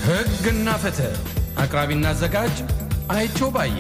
ሕግና ፍትህ አቅራቢና አዘጋጅ አይቸው ባዬ።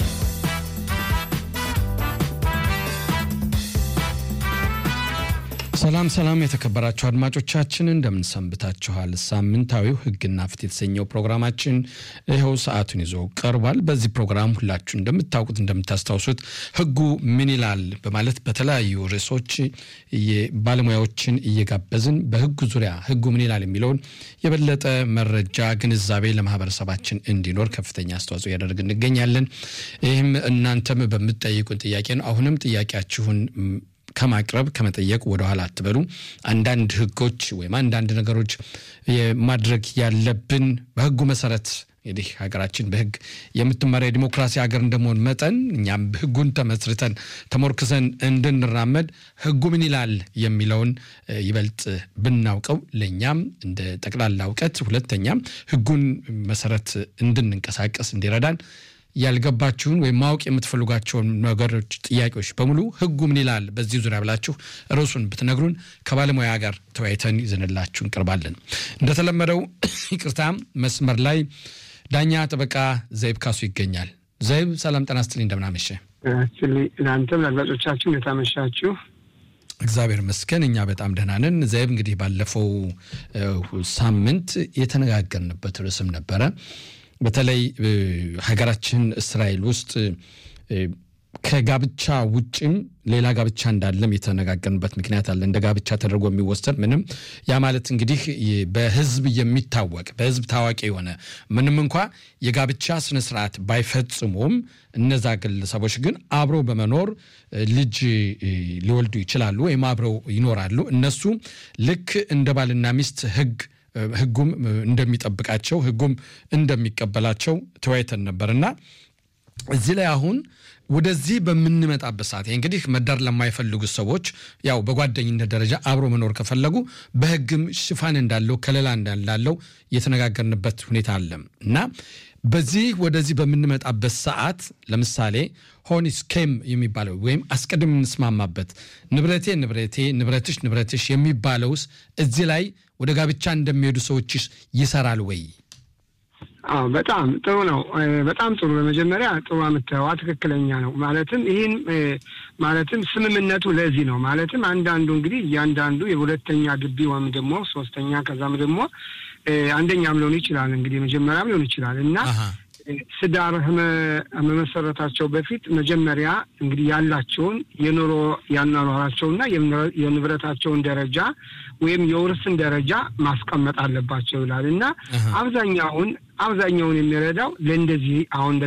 ሰላም ሰላም፣ የተከበራችሁ አድማጮቻችን እንደምን ሰንብታችኋል? ሳምንታዊው ሕግና ፍትህ የተሰኘው ፕሮግራማችን ይኸው ሰዓቱን ይዞ ቀርቧል። በዚህ ፕሮግራም ሁላችሁ እንደምታውቁት እንደምታስታውሱት ሕጉ ምን ይላል በማለት በተለያዩ ርዕሶች ባለሙያዎችን እየጋበዝን በሕጉ ዙሪያ ሕጉ ምን ይላል የሚለውን የበለጠ መረጃ ግንዛቤ ለማህበረሰባችን እንዲኖር ከፍተኛ አስተዋጽኦ እያደረግ እንገኛለን። ይህም እናንተም በምትጠይቁን ጥያቄ ነው። አሁንም ጥያቄያችሁን ከማቅረብ ከመጠየቅ ወደኋላ አትበሉ። አንዳንድ ህጎች ወይም አንዳንድ ነገሮች ማድረግ ያለብን በህጉ መሰረት እንግዲህ ሀገራችን በህግ የምትመራ የዲሞክራሲ ሀገር እንደመሆን መጠን እኛም ህጉን ተመስርተን ተሞርክሰን እንድንራመድ ህጉ ምን ይላል የሚለውን ይበልጥ ብናውቀው ለእኛም እንደ ጠቅላላ እውቀት፣ ሁለተኛም ህጉን መሰረት እንድንንቀሳቀስ እንዲረዳን ያልገባችሁን ወይም ማወቅ የምትፈልጓቸውን ነገሮች፣ ጥያቄዎች በሙሉ ህጉ ምን ይላል በዚህ ዙሪያ ብላችሁ ርዕሱን ብትነግሩን ከባለሙያ ጋር ተወያይተን ይዘንላችሁ እንቀርባለን። እንደተለመደው ይቅርታ፣ መስመር ላይ ዳኛ ጠበቃ ዘይብ ካሱ ይገኛል። ዘይብ ሰላም ጤና ይስጥልኝ፣ እንደምናመሸ ለአንተም ለአድማጮቻችሁ እንደታመሻችሁ። እግዚአብሔር መስገን እኛ በጣም ደህና ነን። ዘይብ እንግዲህ ባለፈው ሳምንት የተነጋገርንበት ርዕስም ነበረ በተለይ ሀገራችን እስራኤል ውስጥ ከጋብቻ ውጭም ሌላ ጋብቻ እንዳለም የተነጋገርንበት ምክንያት አለ። እንደ ጋብቻ ተደርጎ የሚወሰድ ምንም ያ ማለት እንግዲህ በህዝብ የሚታወቅ በህዝብ ታዋቂ የሆነ ምንም እንኳ የጋብቻ ስነስርዓት ባይፈጽሙም እነዛ ግለሰቦች ግን አብረው በመኖር ልጅ ሊወልዱ ይችላሉ ወይም አብረው ይኖራሉ። እነሱ ልክ እንደ ባልና ሚስት ህግ ህጉም እንደሚጠብቃቸው ህጉም እንደሚቀበላቸው ተወያይተን ነበርና እዚህ ላይ አሁን ወደዚህ በምንመጣበት ሰዓት እንግዲህ መዳር ለማይፈልጉ ሰዎች ያው በጓደኝነት ደረጃ አብሮ መኖር ከፈለጉ በህግም ሽፋን እንዳለው ከለላ እንዳለው የተነጋገርንበት ሁኔታ አለ እና በዚህ ወደዚህ በምንመጣበት ሰዓት ለምሳሌ ሆኒስ ኬም የሚባለው ወይም አስቀድም የምንስማማበት ንብረቴ ንብረቴ ንብረትሽ ንብረትሽ የሚባለውስ እዚህ ላይ ወደ ጋብቻ እንደሚሄዱ ሰዎች ይሰራል ወይ? አዎ በጣም ጥሩ ነው። በጣም ጥሩ። በመጀመሪያ ጥሩ የምታየዋ ትክክለኛ ነው። ማለትም ይህን ማለትም ስምምነቱ ለዚህ ነው። ማለትም አንዳንዱ እንግዲህ እያንዳንዱ የሁለተኛ ግቢ ወይም ደግሞ ሶስተኛ ከዛም ደግሞ አንደኛም ሊሆን ይችላል እንግዲህ መጀመሪያም ሊሆን ይችላል እና ትዳር መመሰረታቸው በፊት መጀመሪያ እንግዲህ ያላቸውን የኑሮ ያኗኗራቸውና የንብረታቸውን ደረጃ ወይም የውርስን ደረጃ ማስቀመጥ አለባቸው ይላል እና አብዛኛውን አብዛኛውን የሚረዳው ለእንደዚህ አሁን